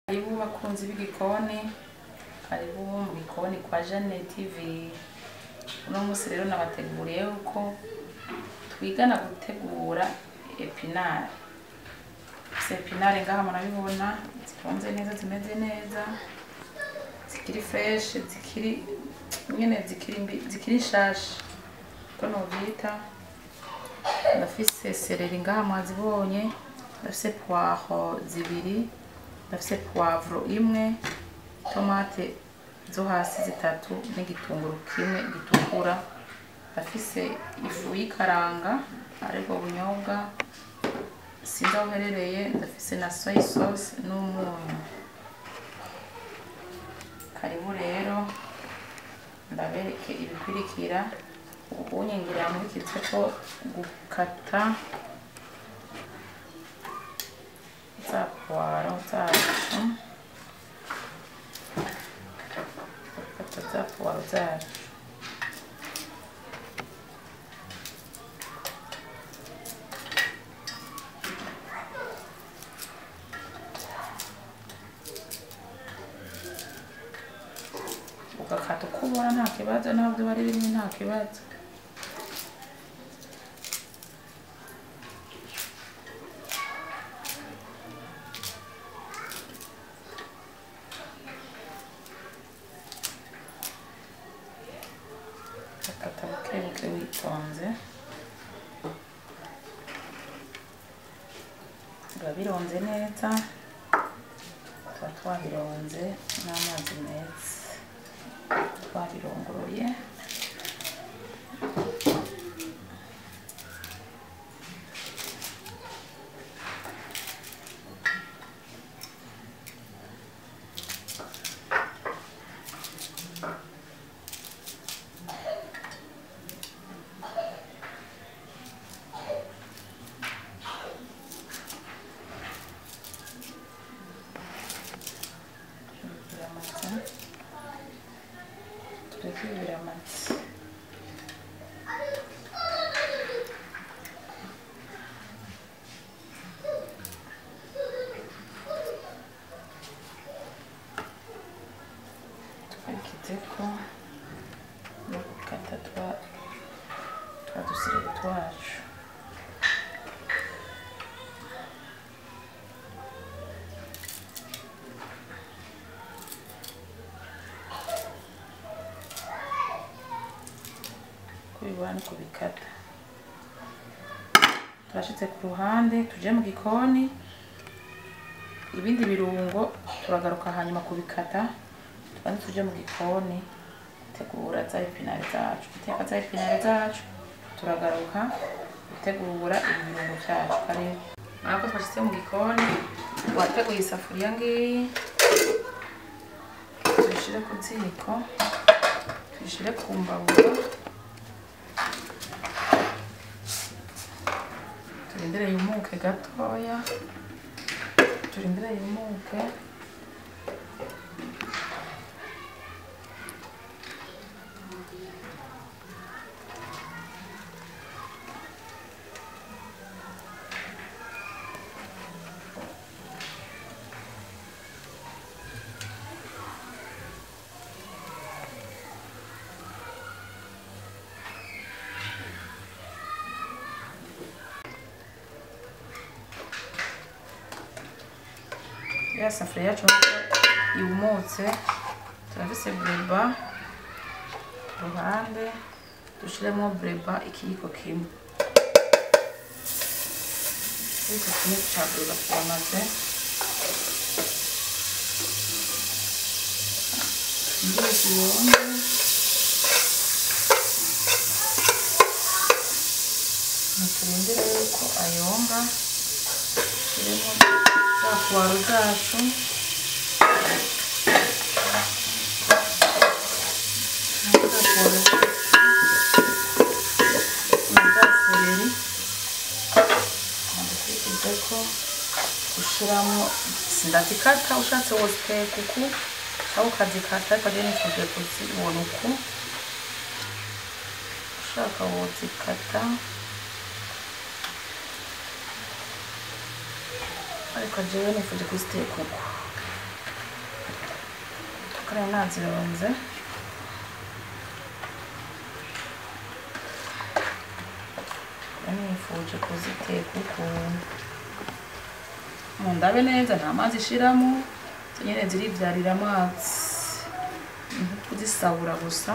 hariho abakunzi b'igikoni hariho mu gikoni kwa jane tivi uno munsi rero nabateguriye yuko twigana gutegura epinari izi epinari ngaha murabibona zifunze neza zimeze neza zikiri fureshi zikiri nyine zikiri mbi zikiri nshyashya uko nubyita ndafise sereri ngaha mwazibonye ndafise puwaho zibiri ndafise puwavuro imwe tomate zo hasi zitatu n'igitunguru kimwe gitukura ndafise ifu y'ikaranga aribwo bunyobwa sinzi aho uherereye ndafise na soya sosi n'umunyu karibu rero ndabereke ibikurikira ubunyengeri yamuritse ko gukata za puwaro zacu gukata za puwaro zacu ugakata uko ubona nta kibazo ntabwo biba ari bimwe nta kibazo ugakata buke buke witonze biba bironze neza tuba twabironze n'amazi meza twabirongoye Thank you. turakibira amata twakitse ko no gukata twa twa dusire twacu kubibona no kubikata turashyitse ku ruhande tuje mu gikoni ibindi birungo turagaruka hanyuma kubikata tubanze tuje mu gikoni gutegura za epinari zacu guteka za epinari zacu turagaruka gutegura ibirungo byacu karibu ntabwo twashyize mu gikoni wateguye isafuriya ngiyi tuyishyire ku ziko tuyishyire ku mbabura turindire yumuke gatoya turindire yumuke ya safuriya yacu yumutse turafise bureba ku ruhande dushyiremo bureba ikiyiko kimwe ikiyiko kimwe cya bureba turamaze ngiye kuyonga ntiturindire yuko ayonga turimo za puwaro zacu na za puwaro na za sereri ndakurikiza ko ushyiramo sindazikata ushatse woziteka uku cyangwa ukazikata ariko rero nifuje kuzibona uku ushaka wozikata ariko jewe nifuje kuziteka uko kurenganza ibirunze nifuje kuziteka ukuntu mu ndabe neza nta mazi ishiramo zo nyine ziribyarira amazi ni nko kuzisabura gusa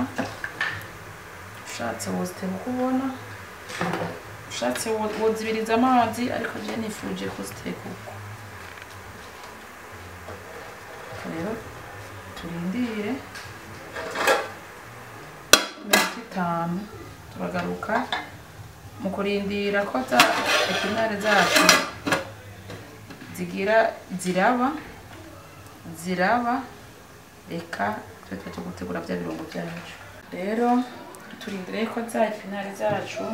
ushatse woziteka uko ubona ushatse wo- wozibiriza amazi ariko je nifuje kuziteka uko Ubwo rero turindire iminota itanu turagaruka mu kurindira ko za epinari zacu zigira ziraba ziraba reka twite cyo gutegura bya birungo byacu rero turindire ko za epinari zacu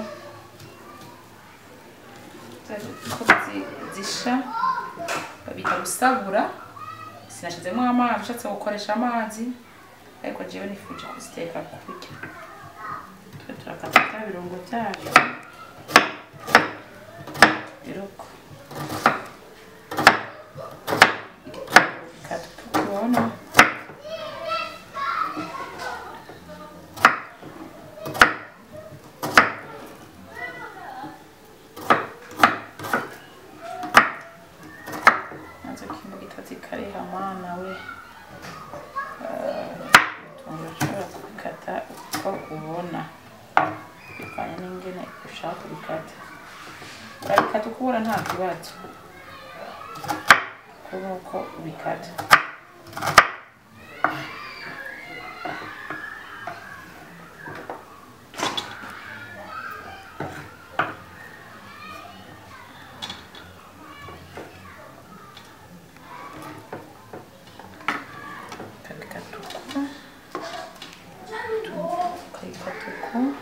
za- ko zi- zisha babita gusabura sinashyizemo amazi ushatse gukoresha amazi ariko jewe nifuje kuziteka kurya twe turakata bya birungo byacu biroko igitunguru tukubona nazo kimbugita zikariha mwana we utuntu ushobora kubikata uko ubona bivanye n'ingene ushaka kubikata urabikata uko ubona nta kibazo kubona uko ubikata ukabikata uko ukabikata uko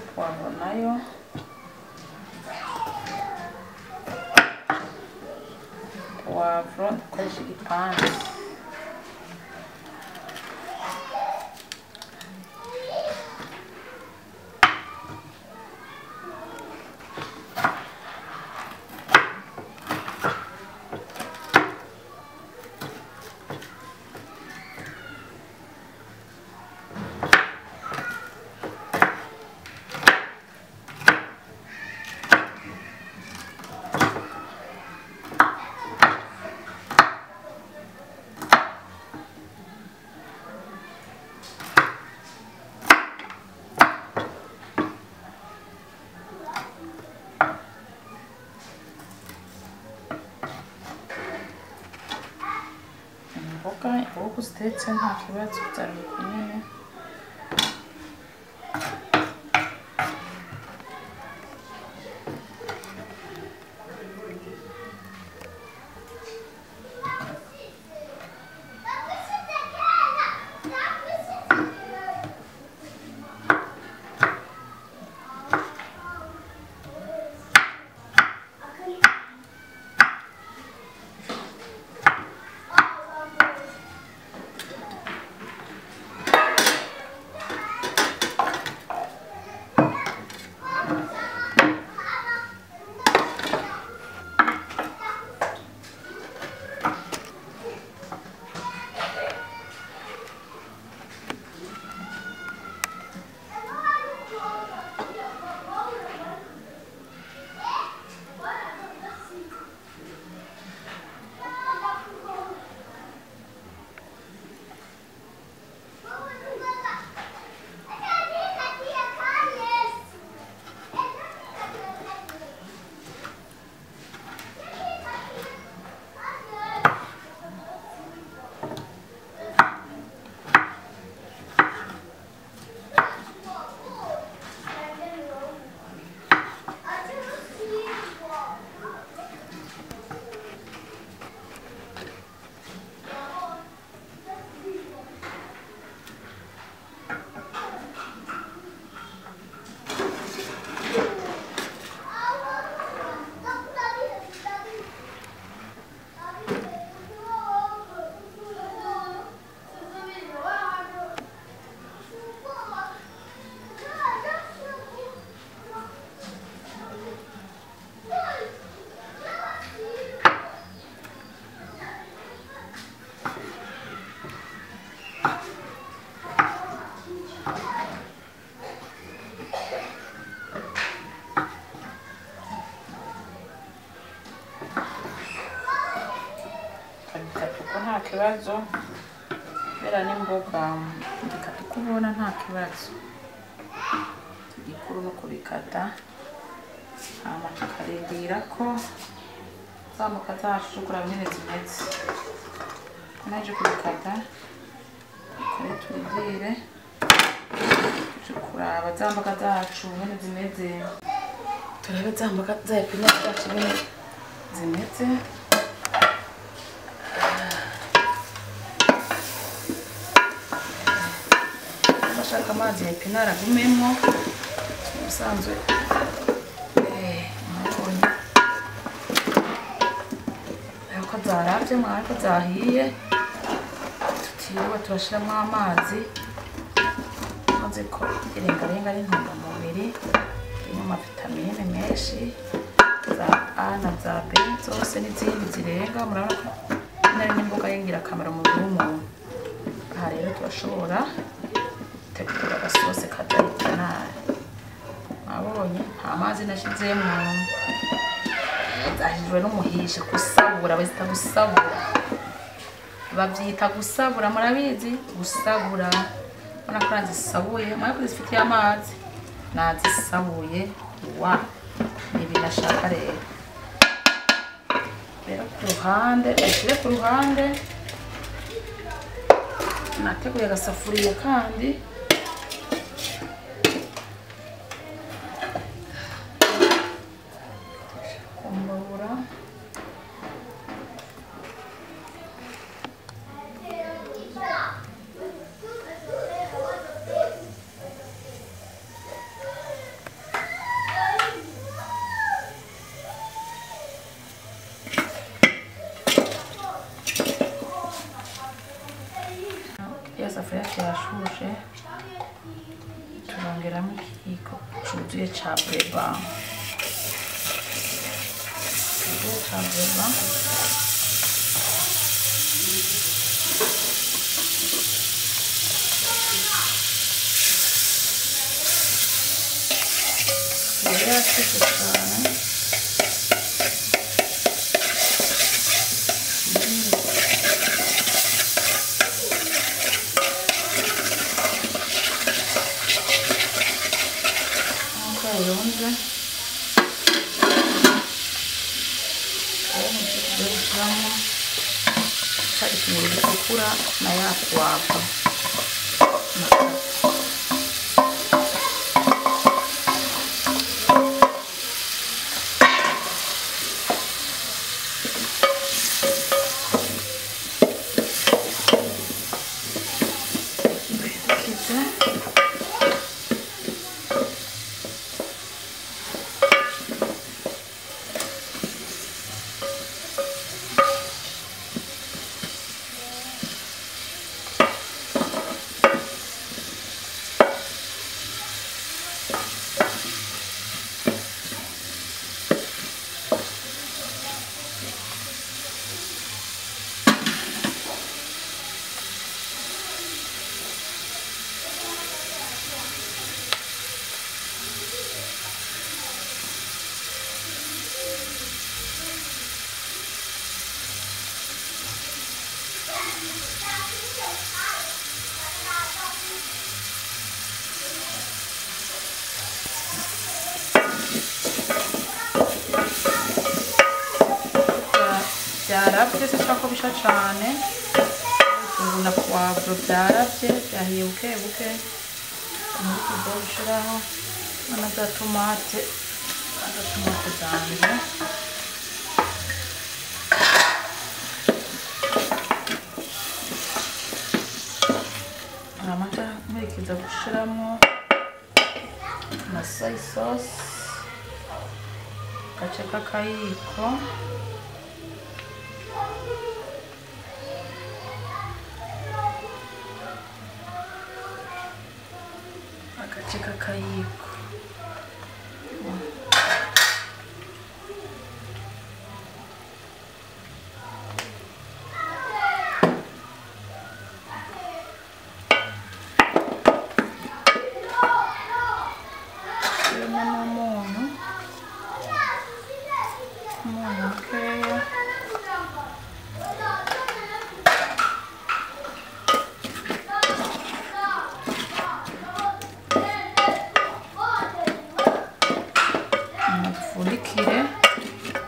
puwavuro nayo puwavuro dukoresha igipangu imboga imboga zitetse nta kibazo byaruhuka nyine nta kibazo kubera n'imboga mbikata uko ubona nta kibazo igikuru ni ukubikata hanyuma tukarindira ko za mboga zacu kureba nyine zimeze naje kubikata kare turindire tuje kuraba za mboga zacu nyine zimeze turabe za mboga za epinari zacu nyine zimeze bashaka amazi ya epinari agumemo ubusanzwe eh, mwabonye ariko zarabye mwariko zahiye tutiriwe turashyiramo amazi maze ko irengarenga ari intungamubiri irimo amavitamine menshi za a na za b zose n'izindi zirenga murabona ko nari n'imboga y'ingirakamaro mu mubiri w'umuntu aha rero turashobora gutegura agasosi kadahita nabi abonye nta mazi nashyizemo zahijwe n'umuhisha gusabura bazita gusabura babyita gusabura murabizi gusabura ubona ko nazisabuye mwaye ko zifitiye amazi nazisabuye wa ibi nashaka rero rero ku ruhande bashyire ku ruhande nateguye agasafuriya kandi kumbabura iyo safuriya kirashushe turongeramo ikiyiko cyuzuye ca bureba cyuzuye ca bureba yari yashishe cyane nkuko yayonze uwo muti tugiye gushyiramo ca ifunguro ritukura na ya puwavuro Thank you. byarabye si ko bisha cyane ubu na puwavuro byarabye byahiye buke buke umuti ugiye gushyiraho na za tomate na za tomate zanjye amata nkurikiza gushyiramo na soy sauce agace k'akayiko agace k'akayiko kirimo n'umunyu umunyu mukeya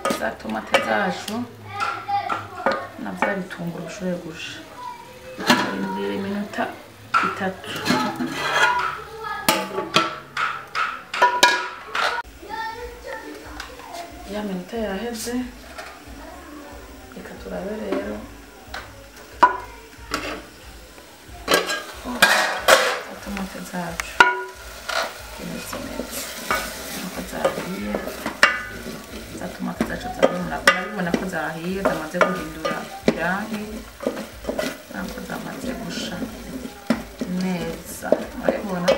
bwacu na bya bitunguru bishoboye gusha bindira iminota itatu ya minota yaheze reka turabe rero tomate zacu zimeze neza nuko zahiye za tomate zacu zabona ko zahiye zamaze guhindura irangi ntabwo zamaze gusha neza murabibona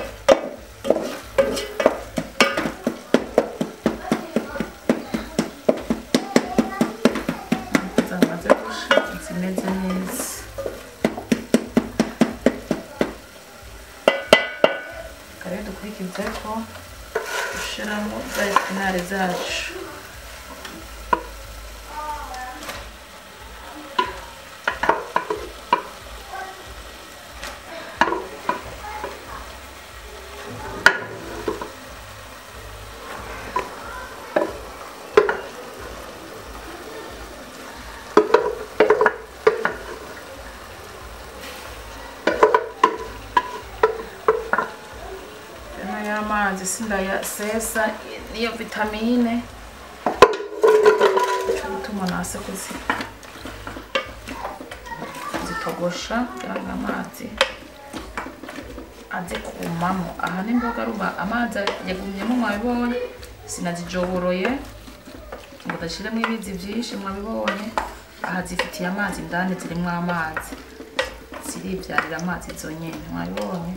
Ntabwo zamaze gusha zimeze neza kare dukurikize ko dushyiramo za epinari zacu Aya ni ay'amazi sindayasesa niyo vitamine cyo gutuma nase kuzi zitogosha kugira ngo amazi aze kumamo aha n'imboga ruba amazi yagumyemo mwabibonye sinazijoboroye ngo udashyiremo ibizi byinshi mwabibonye aha zifitiye amazi indani zirimo amazi ziribyarira amazi zonyine mwabibonye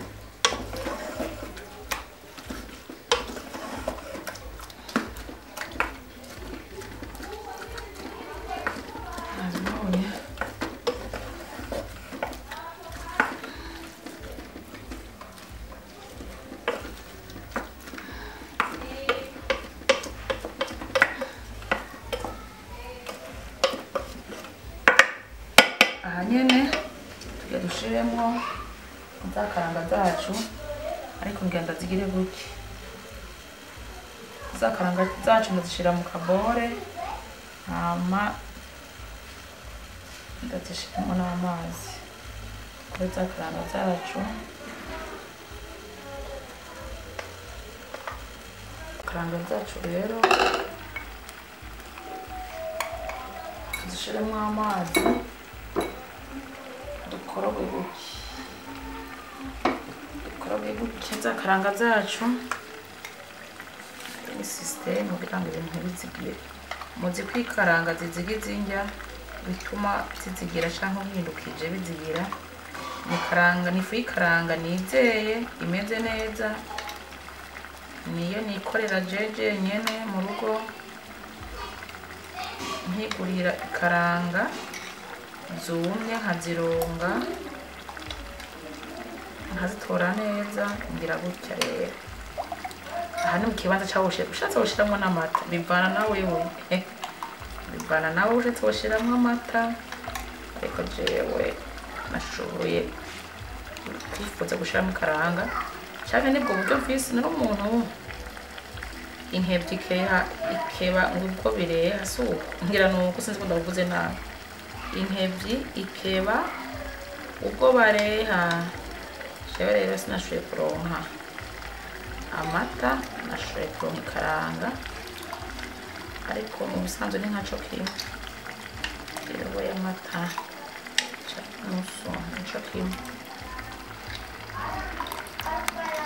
Azibonye. aha nyine tujya dushiremo za karanga zacu ariko ngenda zigire gutya za karanga zacu muzishyira mu kabore hama ndazishiramo n'amazi kuri za karanga zacu karanga zacu rero tuzishiremo amazi dukoroge gutya dukoroge gutya za karanga zacu ni sisiteme kugira ngo ibintu ntibizigire muzi ko ikaranga zizigiza indya bituma zizigira cyangwa bihindukije bizigira ni karanga ni ifu y'ikaranga nizeye imeze neza niyo nikorera jeje nyene mu rugo nkigurira ikaranga zumye nkazironga nkazitora neza ngira gutya rero aha ni mu kibanza cyawe ushatse ushatse washyiramo n'amata bivana na wewe bivana nawe ushatse washyiramo amata ariko jewe nashoboye kwifuza gushyiramo ikaranga cyane nibwo buryo bw'isi nari umuntu inkebye ikeha ikeba ngo ubwo bireha si uko ngira ni uko sinzi ko ndabuvuze nabi inkebyi ikeba ubwo bareha jewe rero sinashoboye kuronka amata nashoboye kuronka ikaranga ariko mu busanzwe ni nkaco kimwe irobo y'amata nusu nico kimwe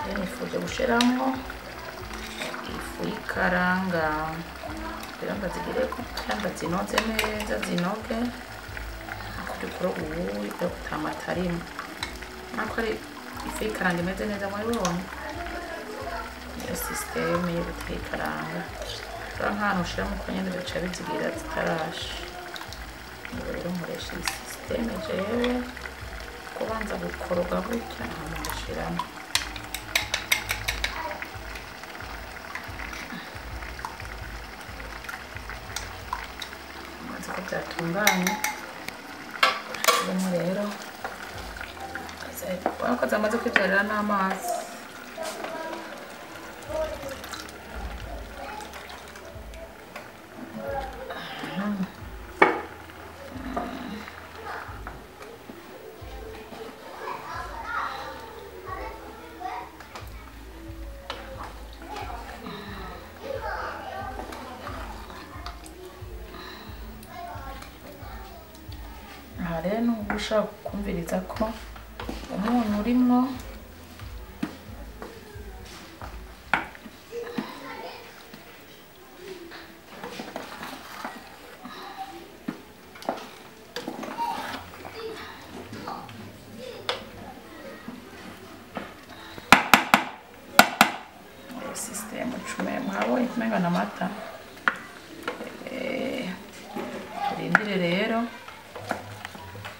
iyo nifuje gushiramo ifu y'ikaranga kugira ngo zigire kugira ngo zinoze neza zinoge kuri kuro ubu yo kutamata arimo nako ari ifu y'ikaranga imeze neza muri bone niyo sisiteme yo guteka ikaranga rero nk'ahantu ushiramo uko nyine bica bizigira zitarasha niba rero nkoresha iyi sisiteme jewe kubanza gukoroga gutya ahantu gushiramo maze ko byatunganye birimo rero ubona ko zamaze kwitorera n'amazi aha rero nubwo ushaka kumviriza ko umunyu urimo sisitemu icumi mwabonye kumenga ni amata Eh, turindire rero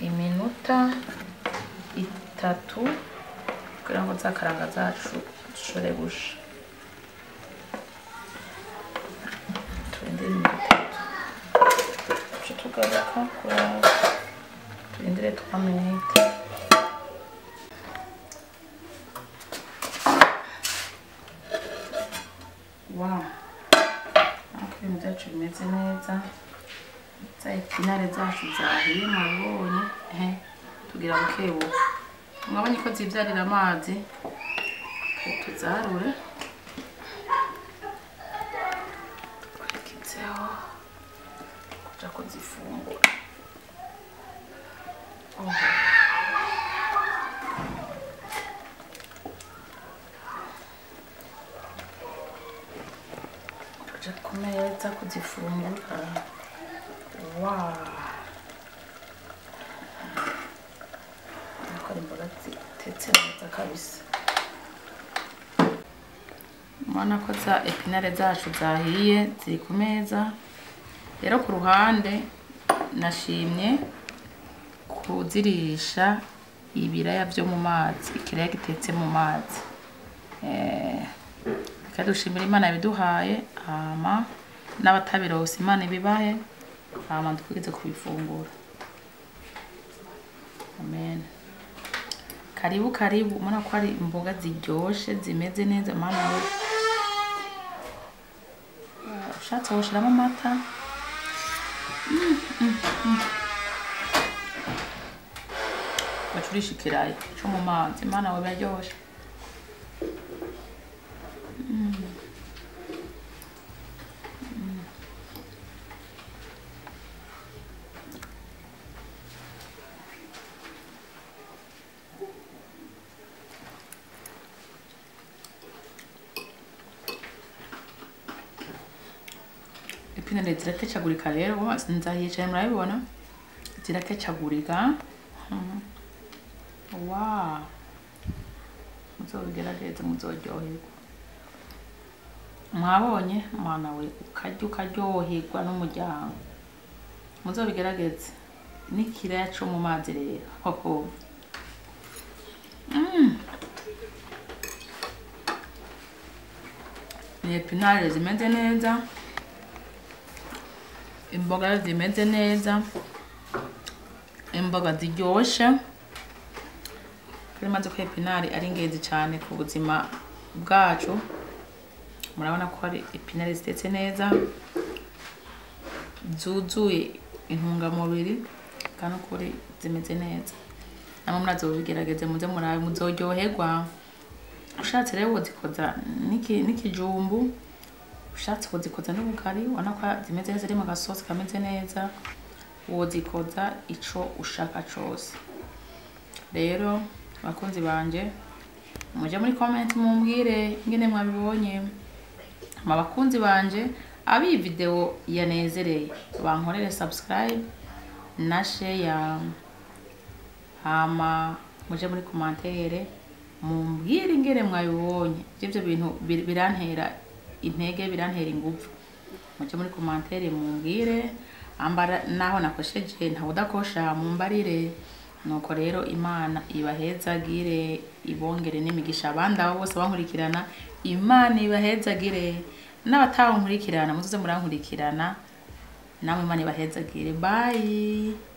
iminota itatu kugira ngo za karanga zacu zishobore gusha turindire iminota itatu duce tugaruka kuraba turindire twa minita wawu nk'uko ibintu byacu bimeze neza za epinari zacu zahiye mwabonye ehe tugira bukebuke mwabonye ko zibyarira amazi tuzarure twikitseho kuja kuzifungura Oh. tuje ku meza kuzifungura wa nako ari imboga zitetse neza kabisa mubona ko za epinare zacu zahiye ziri ku meza rero ku ruhande nashimye kuzirisha ibiraya byo mu mazi ikiraya gitetse mu mazi reka dushimira imana yabiduhaye hama n'abatabironse imana ibibahe hama dukomeze kubifungura amen karibu karibu ubona ko ari imboga ziryoshe zimeze neza mama we ushatse woshiramo amata bacurisha ikirayi cyo mu mazi imana we biraryoshye ipinari ziratecagurika rero nzahiye cyane murabibona ziratecagurika Mhm. wa muzobigerageze muzoryoherwa mwabonye mwana we ukarya ukaryoherwa n'umuryango muzobigerageze n'ikiraya co mu mazi rero hoho Mm. ni epinare zimeze neza imboga zimeze neza imboga ziryoshe turimaze ko epinari ari ingenzi cyane ku buzima bwacu murabona ko hari epinari zitetse neza zuzuye intungamubiri kandi ukuri zimeze neza namwe murazo bigerageze muze murabe muzoryoherwa ushatse rero wazikoza n'iki- n'ikijumbu ushatse wazikoza n'ubugari ubona ko zimeze neza ziri mu gasosi kameze neza wazikoza ico ushaka cose rero bakunzi banje muje muri comment mumbwire ingene mwabibonye mu bakunzi banje abiyi video yanezereye bankorere subscribe na share hama muje muri komantere mumbwire ingere mwabibonye ibyo bintu bir- birantera intege birantera ingufu muje muri komantere mumbwire ambara naho nakosheje ntawe udakosha mumbarire nuko rero imana ibahezagire ibongere n'imigisha abandi abo bose bankurikirana imana ibahezagire n'abatankurikirana muzoze murankurikirana namwe imana ibahezagire bayi